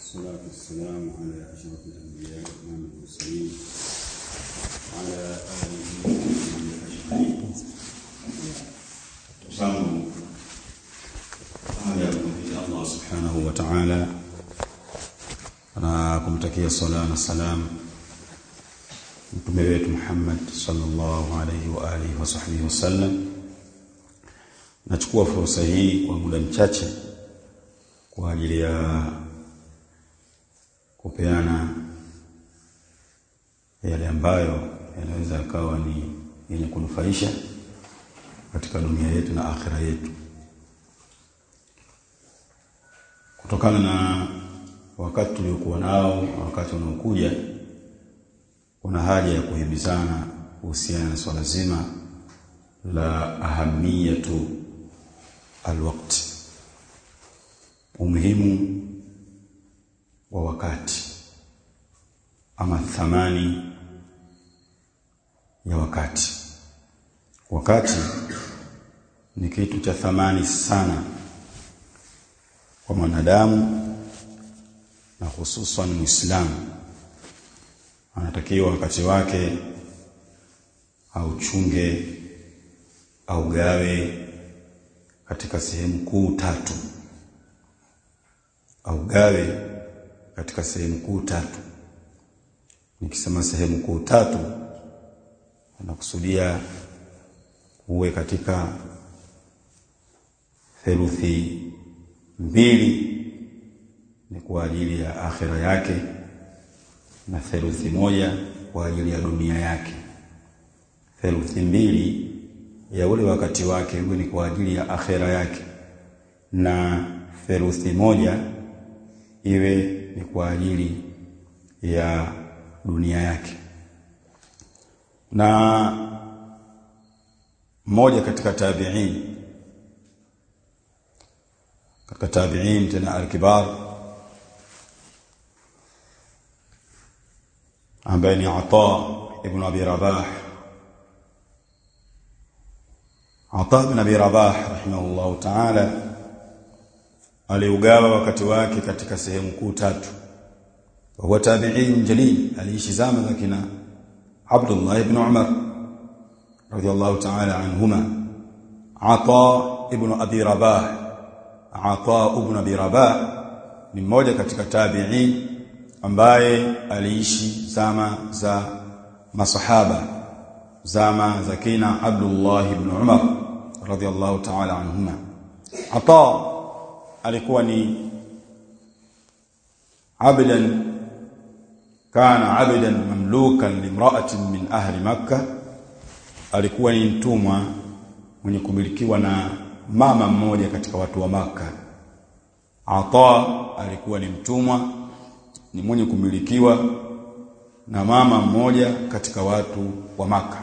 والصلاة والسلام على أشرف الأنبياء وإمام المرسلين وعلى آله وصحبه أجمعين zangu baada ya kumpigia Allah subhanahu wa ta'ala na kumtakia sala na salam mtume wetu Muhammad sallallahu alayhi wa alihi wa sahbihi wasallam nachukua fursa hii kwa muda mchache kwa ajili ya kupeana yale ambayo yanaweza yakawa ni yenye kunufaisha katika dunia yetu na akhira yetu kutokana na wakati tuliokuwa nao na wakati unaokuja kuna haja ya kuhimizana kuhusiana na swala zima la ahamiyatu alwaqti umuhimu wa wakati ama thamani ya wakati wakati ni kitu cha thamani sana kwa mwanadamu na hususan Muislamu anatakiwa wakati wake auchunge au gawe katika sehemu kuu tatu au gawe katika sehemu kuu tatu nikisema sehemu kuu tatu nakusudia uwe katika theluthi mbili ni kwa ajili ya akhira yake na theluthi moja kwa ajili ya dunia yake theluthi mbili ya ule wakati wake uwe ni kwa ajili ya akhira yake na theluthi moja iwe ni kwa ajili ya dunia yake na mmoja katika tabi'in katika tabi'in tena al-kibar ambaye ni Ata ibn Abi Rabah Ata ibn Abi Rabah rahimahullahu ta'ala aliugawa wakati wake katika sehemu kuu tatu wa tabi'in jalil aliishi zama za kina Abdullah ibn Umar radiyallahu ta'ala anhuma Ata ibn Abi Rabah Ata ibn Abi Rabah ni mmoja katika tabi'in ambaye aliishi zama za masahaba zama za kina Abdullah ibn Umar radiyallahu ta'ala anhuma Ata alikuwa ni abdan kana abdan mamlukan limra'atin min ahli makkah alikuwa ni mtumwa mwenye kumilikiwa na mama mmoja katika watu wa maka Ata alikuwa ni mtumwa ni mwenye kumilikiwa na mama mmoja katika watu wa maka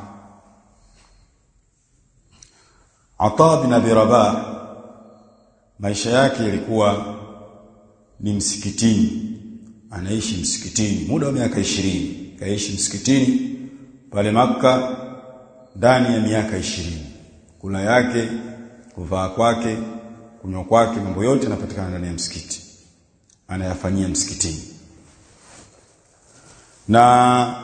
Ata bin Abi Rabah maisha yake yalikuwa ni msikitini anaishi msikitini muda wa miaka ishirini kaishi msikitini pale maka ndani ya miaka ishirini kula yake kuvaa kwake kunywa kwake mambo yote yanapatikana ndani ya msikiti anayafanyia msikitini na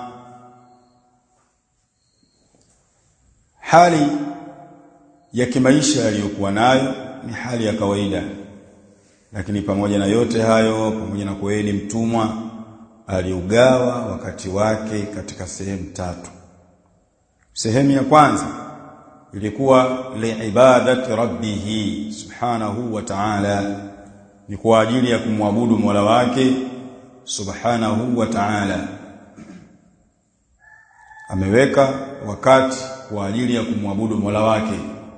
hali ya kimaisha aliyokuwa nayo ni hali ya kawaida lakini pamoja na yote hayo pamoja na kuwa ni mtumwa aliugawa wakati wake katika sehemu tatu sehemu ya kwanza ilikuwa liibadati rabbih subhanahu wa ta'ala ni kwa ajili ya kumwabudu Mola wake subhanahu wa ta'ala ameweka wakati kwa ajili ya kumwabudu Mola wake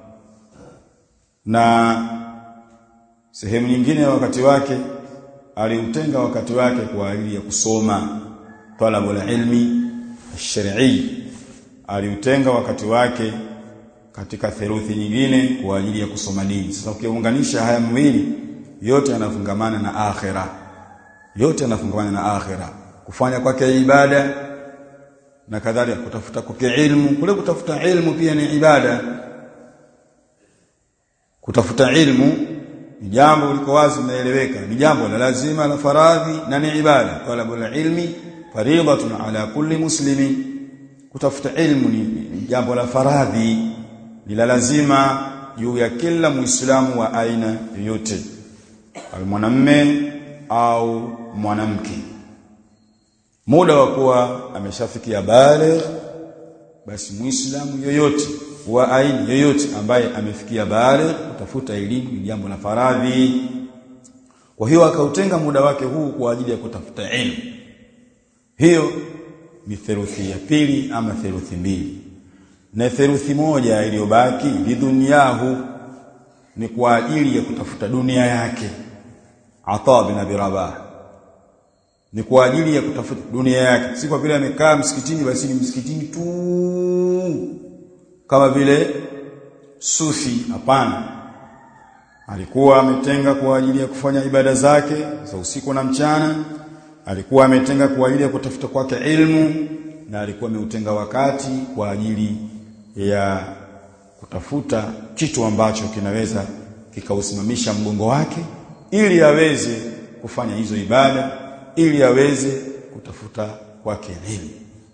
na sehemu nyingine ya wakati wake aliutenga wakati wake kwa ajili ya kusoma talabul ilmi ash-shar'i aliutenga wakati wake katika theluthi nyingine kwa ajili ya kusoma dini sasa ukiunganisha haya mawili yote yanafungamana na akhira yote yanafungamana na akhira kufanya kwake ibada na kadhalika kutafuta kwake ilmu kule kutafuta ilmu pia ni ibada kutafuta ilmu ni jambo liko wazi linaeleweka ni jambo la lazima la faradhi na ni ibada talabul ilmi fariidatun ala kulli muslimin kutafuta ilmu ni, ni jambo la faradhi ni la lazima juu ya kila muislamu wa aina yoyote awe mwanamme au mwanamke muda wa kuwa ameshafikia baligh basi muislamu yoyote wa aina yoyote ambaye amefikia baligh kutafuta elimu ni jambo la faradhi kwa hiyo akautenga muda wake huu kwa ajili ya kutafuta elimu hiyo ni theluthi ya pili ama theluthi mbili na theluthi moja iliyobaki lidunyahu ni kwa ajili ya kutafuta dunia yake Ata bin Abi Rabah ni kwa ajili ya kutafuta dunia yake si kwa vile amekaa msikitini basi ni msikitini tu kama vile sufi hapana alikuwa ametenga kwa ajili ya kufanya ibada zake za usiku na mchana alikuwa ametenga kwa ajili ya kutafuta kwake ilmu na alikuwa ameutenga wakati kwa ajili ya kutafuta kitu ambacho kinaweza kikausimamisha mgongo wake ili aweze kufanya hizo ibada ili aweze kutafuta kwake elimu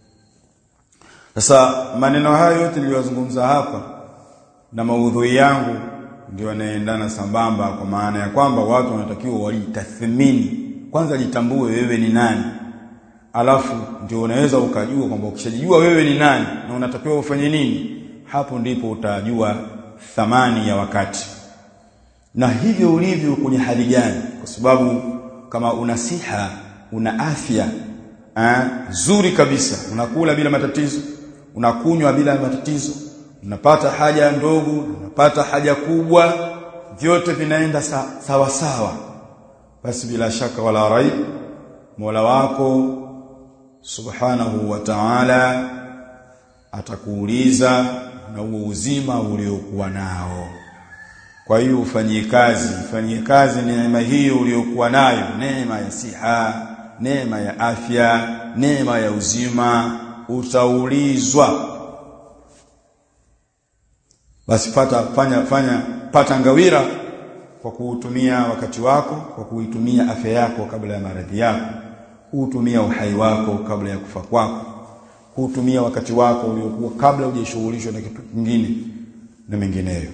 sasa maneno hayo yote niliyozungumza hapa na maudhui yangu ndio yanaendana sambamba kwa maana ya kwamba watu wanatakiwa walitathmini kwanza jitambue wewe ni nani alafu ndio unaweza ukajua kwamba ukishajijua wewe ni nani na unatakiwa ufanye nini hapo ndipo utajua thamani ya wakati na hivyo ulivyo kwenye hali gani kwa sababu kama una siha una afya eh, zuri kabisa unakula bila matatizo unakunywa bila matatizo unapata haja ndogo unapata haja kubwa vyote vinaenda sa, sawa sawa basi bila shaka wala raib Mola wako subhanahu wa ta'ala atakuuliza na huo uzima uliokuwa nao kwa hiyo ufanyie kazi ufanyie kazi neema hiyo uliyokuwa nayo neema ya siha neema ya afya neema ya uzima utaulizwa basi pata fanya fanya pata ngawira kwa kuutumia wakati wako kwa kuitumia afya yako kabla ya maradhi yako kuutumia uhai wako kabla ya kufa kwako kuutumia wakati wako uliokuwa kabla hujashughulishwa na kitu kingine na mengineyo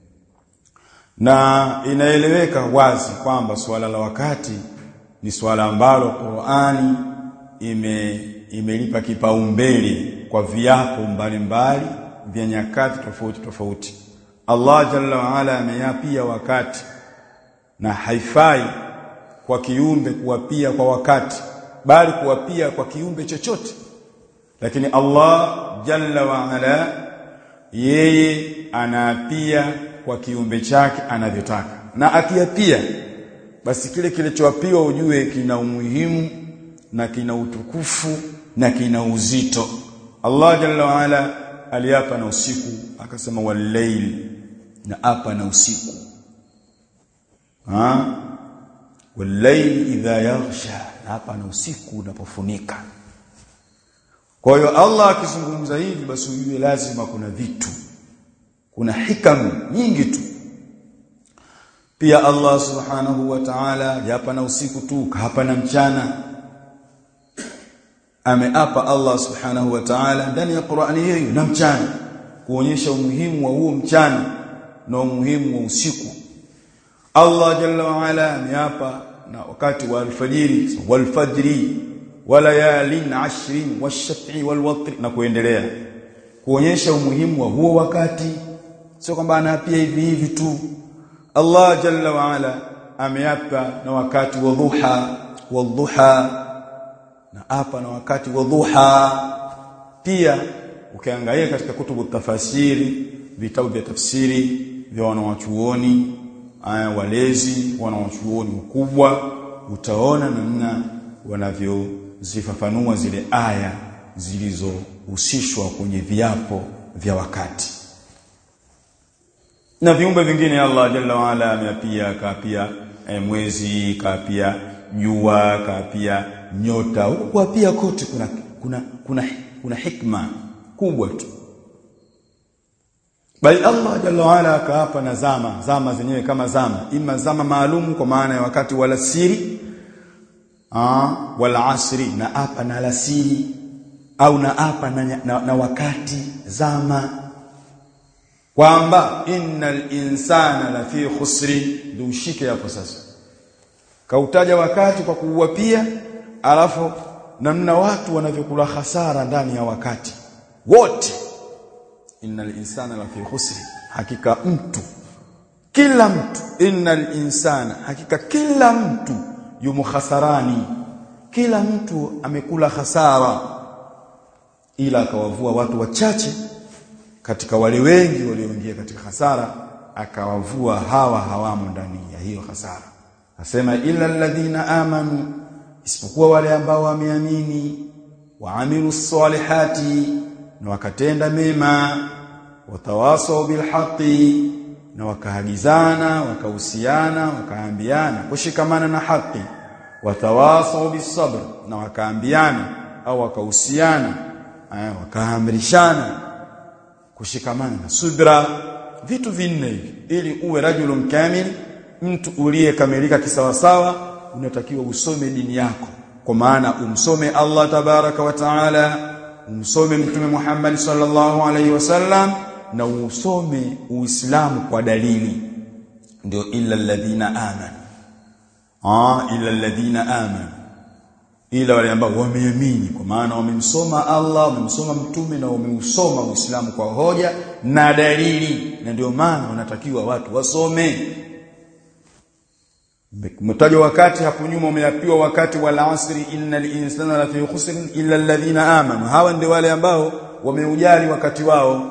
na inaeleweka wazi kwamba suala la wakati ni suala ambalo Qur'ani ime imelipa kipaumbele kwa viapo mbalimbali vya nyakati tofauti tofauti Allah jalla wa ala ameyapia wakati na haifai kwa kiumbe kuwapia kwa wakati bali kuwapia kwa kiumbe chochote lakini Allah jalla wa ala yeye anaapia kwa kiumbe chake anavyotaka na akiapia basi kile kilichoapiwa ujue kina umuhimu na kina utukufu na kina uzito Allah jalla wa ala aliapa na usiku akasema wal-layl na apa na usiku ha wal-layl idha yaghsha na apa na usiku unapofunika kwa hiyo Allah akizungumza hivi basi ujue lazima kuna vitu kuna hikamu nyingi tu pia Allah subhanahu wa ta'ala hapa na usiku tu hapa na mchana ameapa Allah subhanahu wa ta'ala ndani ya Qur'ani hiyo na mchana kuonyesha umuhimu wa huo mchana na umuhimu wa usiku Allah jalla wa ala ameapa na wakati wa alfajiri walfajri walayalin ashrin washaf'i walwatr na kuendelea kuonyesha umuhimu wa huo wakati sio kwamba anaapia hivi hivi tu Allah jalla wa ala ameapa na wakati wa dhuha wadhuha na hapa na wakati wa dhuha pia ukiangalia katika kutubu tafasiri vitabu vya tafsiri vya wanawachuoni aya walezi wanawachuoni wakubwa utaona namna wanavyozifafanua zile aya zilizohusishwa kwenye viapo vya wakati na viumbe vingine Allah jalla waala ameapia kaapia e, mwezi kaapia jua kaapia nyota huko pia kote kuna kuna kuna kuna hikma kubwa tu bali Allah jalla waala akaapa na zama zama zenyewe kama zama ima zama maalum kwa maana ya wakati wala siri ah wala asri na apa na alasiri au na apa na, na, na wakati zama kwamba innal insana la fi khusri ndio ushike hapo sasa kautaja wakati kwa kuuapia alafu namna watu wanavyokula hasara ndani ya wakati wote innal insana la fi khusri hakika mtu kila mtu innal insana hakika kila mtu yumo khasarani kila mtu amekula hasara ila akawavua watu wachache katika wale wengi walioingia katika hasara akawavua hawa hawamo ndani ya hiyo hasara asema illa alladhina amanu isipokuwa wale ambao wameamini waamilu salihati na wakatenda mema watawasau bilhaqi na wakaagizana wakahusiana wakaambiana kushikamana na haki watawasau bisabr na wakaambiana au wakahusiana wakaamrishana kushikamana na subra vitu vinne hivi ili uwe rajulun kamil mtu uliyekamilika kisawasawa unatakiwa usome dini yako kwa maana umsome Allah tabaraka wa taala umsome mtume Muhammad sallallahu alaihi wasallam na usome uislamu kwa dalili ndio illa alladhina amanu ah illa alladhina amanu ila wale ambao wameamini kwa maana wamemsoma Allah wamemsoma mtume na wameusoma uislamu kwa hoja na dalili na ndio maana wanatakiwa watu wasome Mtajo wakati hapo nyuma umeapiwa wakati wal asri innal insana la fi khusrin illa alladhina amanu hawa ndio wale ambao wameujali wakati wao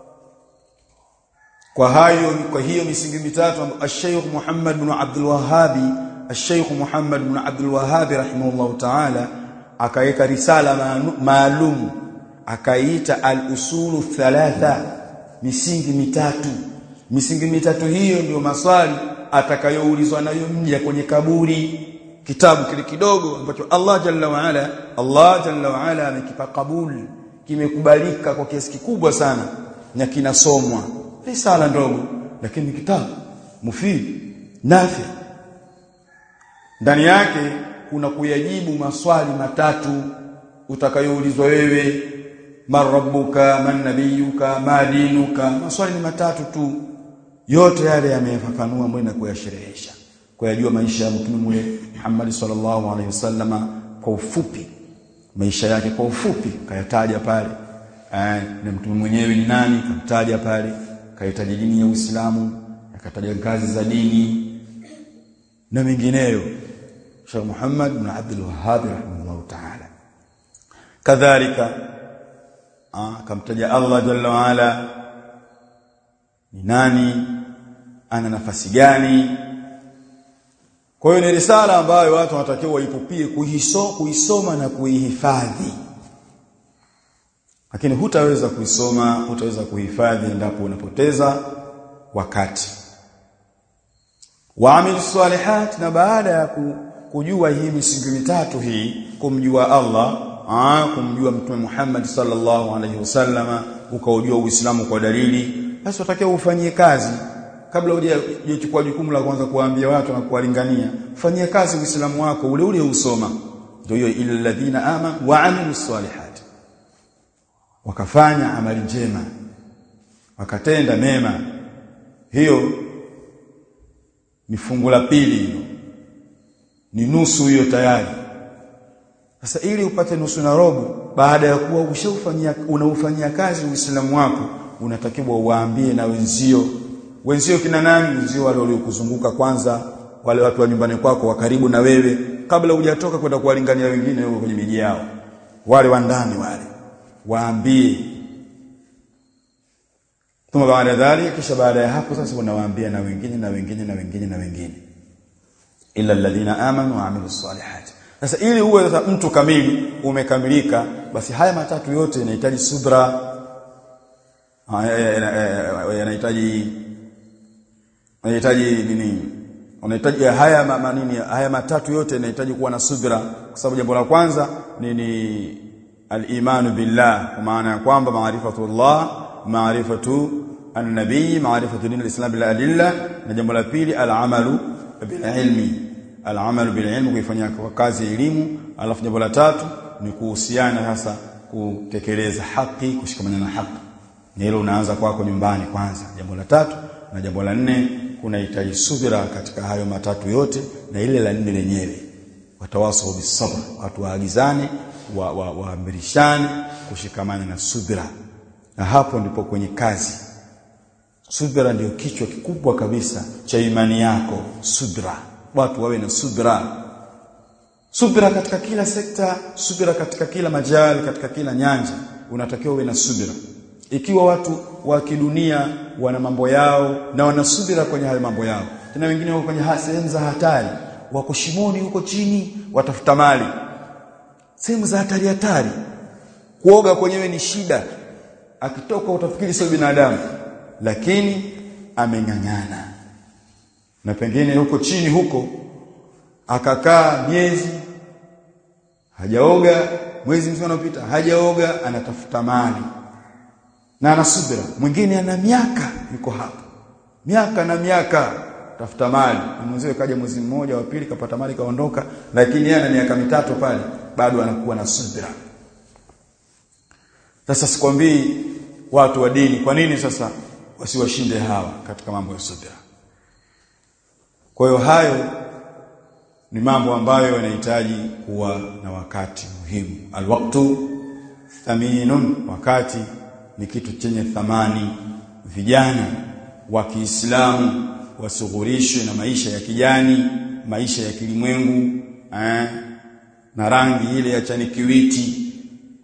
kwa hayo kwa hiyo misingi mitatu Sheikh Muhammad bin Abdul Wahhabi Sheikh Muhammad bin Abdul Wahhab rahimahullah ta'ala akaweka risala maalum akaita al-usulu thalatha misingi mitatu misingi mitatu hiyo ndio maswali atakayoulizwa nayo mja kwenye kaburi kitabu kile kidogo ambacho Allah jalla wa ala Allah jalla wa ala amekipa kabuli kimekubalika kwa kiasi kikubwa sana na kinasomwa risala ndogo lakini kitabu mufid nafi ndani yake kuna kuyajibu maswali matatu utakayoulizwa wewe man rabbuka man nabiyuka ma dinuka maswali ni matatu tu yote yale yamefafanua mbona na kuyasherehesha kuyajua maisha ya mtume mule Muhammad sallallahu alaihi wasallama kwa ufupi maisha yake kwa ufupi kayataja pale eh, na mtume mwenyewe ni nani kamtaja pale kayataja dini ya Uislamu akataja ngazi za dini na mengineyo Sheikh Muhammad bin Abdul Wahhab rahimahullah ta'ala kadhalika akamtaja Allah jalla wa ala ni nani ana nafasi gani kwa hiyo ni risala ambayo watu wanatakiwa waipupie kuiso, kuisoma na kuihifadhi lakini hutaweza kuisoma hutaweza kuhifadhi endapo unapoteza wakati waamil salihat na baada ya kujua hii misingi mitatu hii kumjua Allah aa, kumjua mtume Muhammad sallallahu alaihi wasallama ukaujua Uislamu kwa dalili basi watakiwa ufanyie kazi kabla hujachukua jukumu la kwanza kuwaambia watu na kuwalingania fanyie kazi Uislamu wako ule ule usoma ndio hiyo illa ladhina ama wa amilus salihat wakafanya amali njema wakatenda mema hiyo ni fungu la pili hilo ni nusu hiyo tayari sasa ili upate nusu na robo baada ya kuwa ushaufanyia unaufanyia kazi Uislamu wako unatakiwa uwaambie na wenzio wenzio kina nani wenzio wale waliokuzunguka kwanza wale watu wa nyumbani kwako wa karibu na wewe kabla hujatoka kwenda kuwalingania wengine huko kwenye miji yao wale wa ndani wale waambie Tuma baada dhali kisha baada ya hapo sasa unawaambia na wengine na wengine na wengine na wengine illa alladhina amanu wa amilus salihati sasa ili uwe sasa mtu kamili umekamilika basi haya matatu yote yanahitaji subra yanahitaji yanahitaji nini unahitaji haya manini haya matatu yote yanahitaji kuwa na subra kwa sababu jambo la kwanza ni ni al-imanu billah kwa maana ya kwamba maarifatullah maarifatu an-nabii ma'rifatu din al-islam bil adilla na jambo la pili al-amalu bil ilmi al-amalu bil ilmi kuifanyia kwa kazi elimu alafu jambo la tatu ni kuhusiana hasa kutekeleza haki kushikamana na haki na hilo unaanza kwako nyumbani kwanza jambo la tatu na jambo la nne kunahitaji subira katika hayo matatu yote na ile la nne lenyewe watawasau bisabr watu waagizane waamrishane wa, wa kushikamana na subira na hapo ndipo kwenye kazi subira ndio kichwa kikubwa kabisa cha imani yako subira watu wawe na subira subira katika kila sekta subira katika kila majali katika kila nyanja unatakiwa uwe na subira ikiwa watu wa kidunia wana mambo yao na wanasubira kwenye hayo mambo yao tena wengine wako kwenye sehemu za hatari wako shimoni huko chini watafuta mali sehemu za hatari hatari kuoga kwenyewe ni shida akitoka utafikiri sio binadamu lakini ameng'ang'ana na pengine huko chini huko akakaa miezi hajaoga mwezi mzima unapita hajaoga anatafuta mali na anasubira mwingine ana miaka yuko hapo miaka na miaka tafuta mali mwenziwe kaja mwezi mmoja wa pili kapata mali kaondoka lakini yeye ana miaka mitatu pale bado anakuwa na subira sasa sikwambii watu wa dini kwa nini sasa wasiwashinde hawa katika mambo ya subira kwa hiyo hayo ni mambo ambayo yanahitaji kuwa na wakati muhimu alwaqtu thaminun wakati ni kitu chenye thamani vijana wa Kiislamu wasughurishwe na maisha ya kijani maisha ya kilimwengu eh, na rangi ile ya chani kiwiti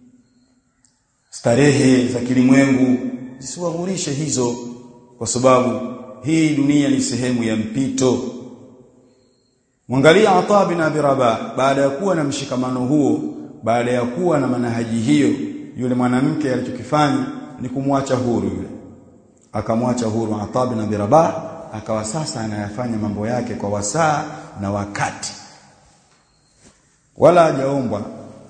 starehe za kilimwengu zisiwaghurishe hizo kwa sababu hii dunia ni sehemu ya mpito mwangalia Ata bin Abi Rabah baada ya kuwa na mshikamano huo baada ya kuwa na manahaji hiyo yule mwanamke alichokifanya ni kumwacha huru yule akamwacha huru Ata bin Abi Rabah akawa sasa anayafanya mambo yake kwa wasaa na wakati wala hajaombwa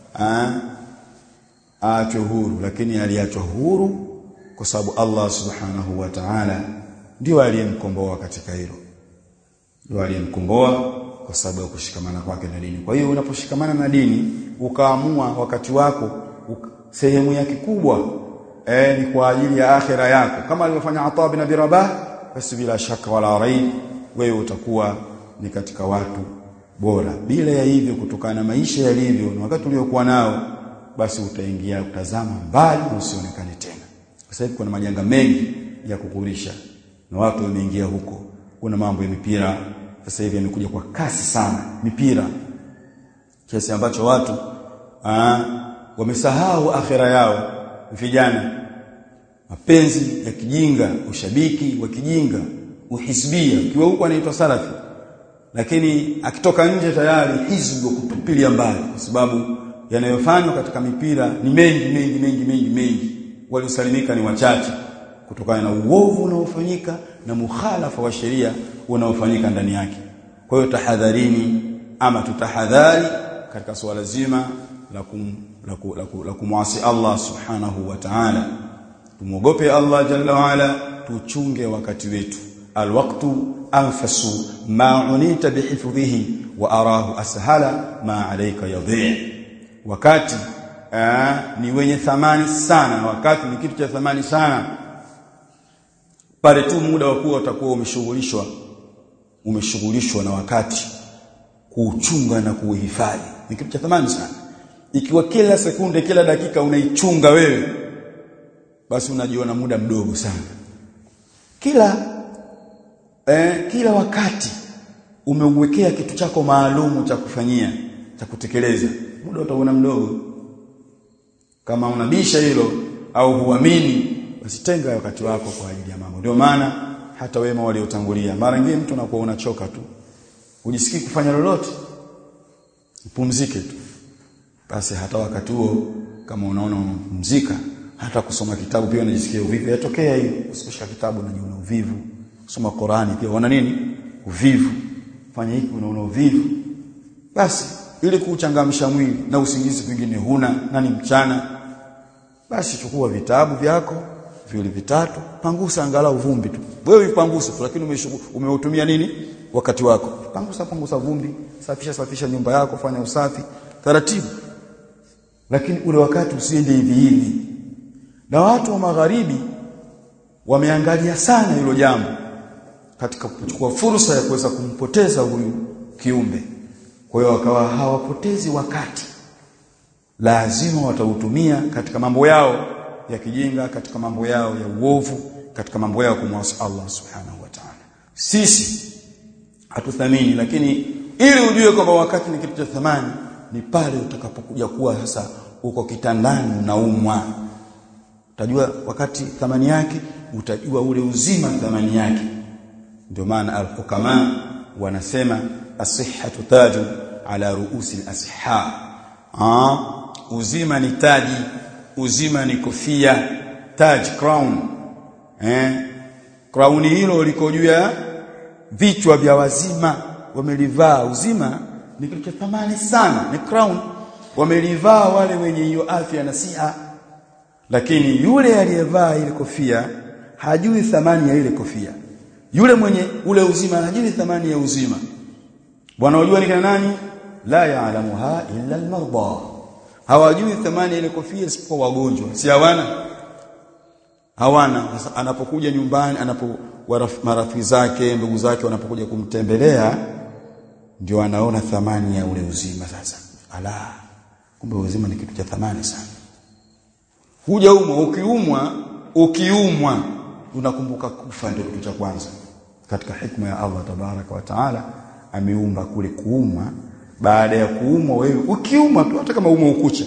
aachwe huru lakini aliachwa huru kwa sababu Allah subhanahu wa ta'ala ndio aliyemkomboa katika hilo ndio aliyemkomboa kwa sababu ya kushikamana kwake na dini kwa hiyo unaposhikamana na dini ukaamua wakati wako uka, sehemu yake kubwa eh, ni kwa ajili ya akhira yako kama alivyofanya Ata bin Abi Rabah basi bila shaka wala raib wewe utakuwa ni katika watu bora bila ya hivyo kutokana na maisha yalivyo na wakati uliokuwa nao basi utaingia utazama mbali na usionekane tena sasa hivi kuna majanga mengi ya kukurisha na watu wameingia huko kuna mambo ya mipira sasa hivi yamekuja kwa kasi sana mipira kiasi ambacho watu aa, wamesahau akhira yao vijana mapenzi ya kijinga ushabiki wa kijinga uhisbia kiwa huko anaitwa salafi lakini akitoka nje tayari hizbu kutupilia mbali kwa sababu yanayofanywa katika mipira ni mengi mengi mengi mengi mengi waliosalimika ni wachache kutokana na uovu unaofanyika na mukhalafa wa sheria unaofanyika ndani yake kwa hiyo tahadharini ama tutahadhari katika suala zima la kum, la, ku, la, ku, la kumwasi Allah subhanahu wa ta'ala tumuogope Allah jalla wa ala tuchunge wakati wetu alwaqtu anfasu ma unita bihifdhihi wa arahu ashala ma alayka yadhi wakati aa, ni wenye thamani sana wakati ni kitu cha thamani sana pale tu muda wa kuwa utakuwa umeshughulishwa umeshughulishwa na wakati kuuchunga na kuuhifadhi ni kitu cha thamani sana ikiwa kila sekunde kila dakika unaichunga wewe basi unajiona muda mdogo sana kila eh, kila wakati umeuwekea kitu chako maalumu cha kufanyia cha kutekeleza muda utaona mdogo kama unabisha hilo au huamini basi tenga wakati wako kwa ajili ya mambo ndio maana hata wema waliotangulia mara nyingine mtu anakuwa unachoka tu ujisikii kufanya lolote upumzike tu basi hata wakati huo kama unaona unapumzika hata kusoma kitabu pia unajisikia uvivu yatokea hiyo usikushika kitabu unajiona uvivu kusoma Qurani pia unaona nini uvivu fanya hiki unaona uvivu basi ili kuchangamsha mwili na usingizi pengine huna na ni mchana basi chukua vitabu vyako viwili vitatu pangusa angalau vumbi tu wewe ipangusa tu lakini umeutumia nini wakati wako pangusa pangusa vumbi safisha safisha nyumba yako fanya usafi taratibu lakini ule wakati usiende hivi hivi na watu wa magharibi wameangalia sana hilo jambo katika kuchukua fursa ya kuweza kumpoteza huyu kiumbe kwa hiyo wakawa hawapotezi wakati lazima watautumia katika mambo yao ya kijinga katika mambo yao ya uovu katika mambo yao kumwasi Allah subhanahu wa ta'ala sisi hatuthamini lakini ili ujue kwamba wakati ni kitu cha thamani ni pale utakapokuja kuwa sasa uko kitandani unaumwa utajua wakati thamani yake utajua ule uzima thamani yake ndio maana al-hukama wanasema as-sihhatu taju ala ruusi al-asihha ah uzima ni taji uzima ni kofia taj crown eh crown hilo liko juu ya vichwa vya wazima wamelivaa uzima ni kitu cha thamani sana ni crown wamelivaa wale wenye hiyo afya na siha lakini yule aliyevaa ile kofia hajui thamani ya ile kofia yule mwenye ule uzima hajui thamani ya uzima bwana unajua ni kana nani la yaalamuha illa almarda hawajui thamani ya ile kofia isipokuwa wagonjwa si hawana hawana sasa anapokuja nyumbani anapo marafiki zake ndugu zake wanapokuja kumtembelea ndio anaona thamani ya ule uzima sasa ala kumbe uzima ni kitu cha thamani sana huja umwa ukiumwa ukiumwa unakumbuka kufa ndio kitu cha kwanza katika hikma ya Allah tabaraka wa taala ameumba kule kuumwa baada ya kuumwa wewe ukiumwa tu hata kama umwa ukucha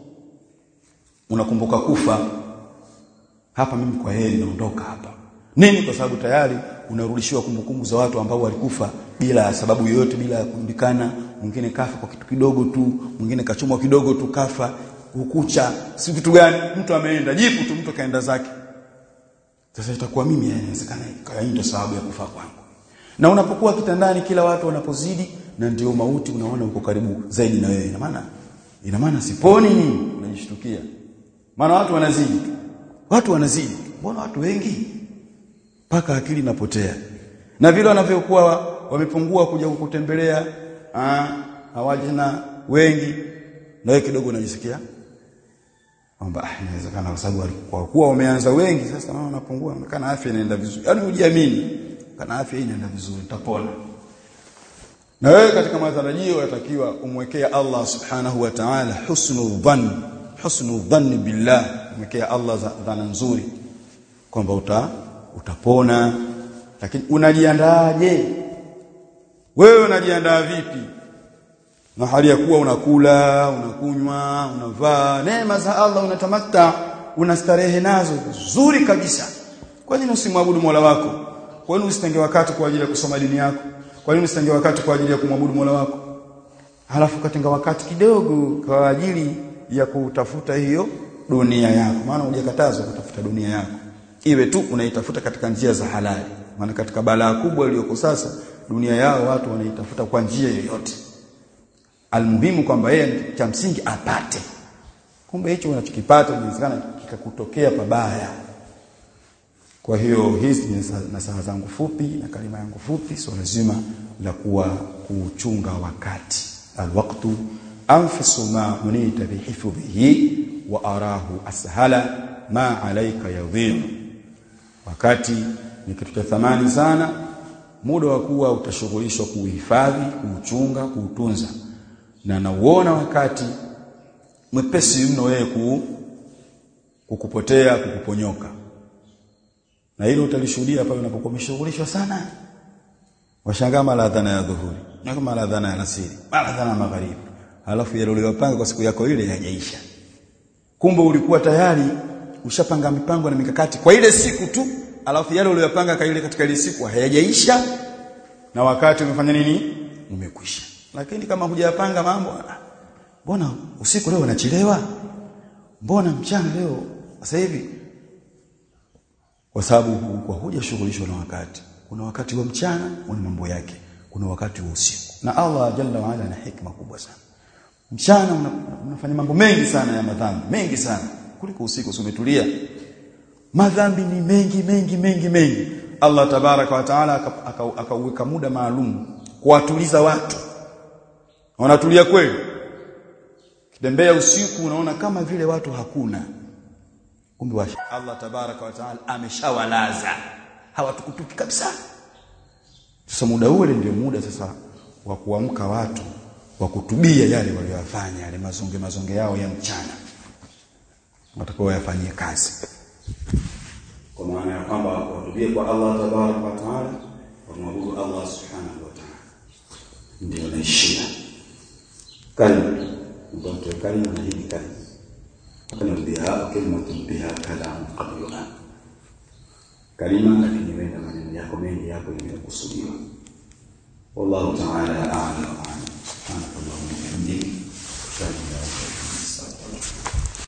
unakumbuka kufa hapa mimi kwa heri naondoka hapa nini kwa sababu tayari unarudishiwa kumbukumbu za watu ambao walikufa bila sababu yoyote bila kujulikana mwingine kafa kwa kitu kidogo tu mwingine kachomwa kidogo tu kafa ukucha si kitu gani mtu ameenda jipu tu mtu kaenda zake sasa itakuwa mimi inawezekana ikawa ndio sababu ya kufa kwangu na unapokuwa kitandani kila watu wanapozidi na ndio mauti unaona uko karibu zaidi na wewe ina maana ina maana siponi nini unajishtukia maana watu wanazidi watu wanazidi mbona watu wengi mpaka akili inapotea na vile wanavyokuwa wamepungua kuja kukutembelea hawajina wengi na wewe kidogo unajisikia kwamba ah inawezekana kwa sababu kwa kuwa wameanza wengi sasa naona wanapungua kana afya inaenda vizuri yaani ujiamini kana afya hii inaenda vizuri utapona na wewe katika matarajio yatakiwa umwekea Allah subhanahu wa ta'ala husnul dhann husnul dhann billah umwekea Allah dhana nzuri kwamba uta utapona lakini unajiandaaje wewe unajiandaa vipi na hali ya kuwa unakula unakunywa unavaa neema za Allah unatamatta unastarehe nazo vizuri kabisa kwa nini usimwabudu Mola wako kwa nini usitenge wakati kwa ajili ya kusoma dini yako kwa nini usitenge wakati kwa ajili ya kumwabudu Mola wako halafu katenga wakati kidogo kwa ajili ya kutafuta hiyo dunia yako maana hujakatazwa kutafuta dunia yako iwe tu unaitafuta katika njia za halali maana katika balaa kubwa iliyoko sasa dunia yao watu wanaitafuta kwa njia yoyote almuhimu kwamba yeye cha msingi apate kumbe hicho unachokipata inawezekana kikakutokea pabaya kwa hiyo hizi ni nasaha zangu fupi na kalima yangu fupi swala zima la kuwa kuchunga wakati alwaqtu anfisu ma unita bihifdhihi wa arahu ashala ma alayka yadhi'u wakati ni kitu cha thamani sana muda wa kuwa utashughulishwa kuhifadhi kuuchunga kuutunza na nauona wakati mwepesi mno wewe ku, kukupotea kukuponyoka na hilo utalishuhudia pale unapokuwa umeshughulishwa sana washangaa mara adhana ya dhuhuri na kama mara adhana ya alasiri mara adhana ya magharibi alafu yale uliyopanga kwa siku yako ile hayajaisha kumbe ulikuwa tayari ushapanga mipango na mikakati kwa ile siku tu alafu yale uliyopanga kaile katika ile siku hayajaisha na wakati umefanya nini umekwisha lakini kama hujayapanga mambo mbona usiku leo unachelewa mbona mchana leo sasa hivi kwa sababu kwa hujashughulishwa na wakati kuna wakati wa mchana una mambo yake kuna wakati wa usiku na Allah jalla wa ala ana hikma kubwa sana mchana unafanya mambo mengi sana ya madhambi mengi sana kuliko usiku umetulia madhambi ni mengi mengi mengi mengi Allah tabaraka wa taala akauweka muda maalum kuwatuliza watu wanatulia kweli kitembea usiku unaona kama vile watu hakuna kumbe wa Allah tabaraka wa taala ameshawalaza hawatukutuki kabisa sasa muda ule ndio muda sasa wa kuamka watu wa kutubia yale waliyofanya yale mazonge mazonge yao ya mchana watakao yafanyie kazi kwa maana ya kwamba watubie kwa Allah tabaraka wa taala wamwabudu Allah subhanahu wa ta'ala ndio naishia kalima ndio kalima na hii kalima kana biha kalimatun biha kalam qabla kalima lakini wenda maneno yako mengi yako yamekusudiwa wallahu ta'ala a'lam wa a'lam subhanakallahumma wa bihamdika ashhadu an la ilaha illa anta astaghfiruka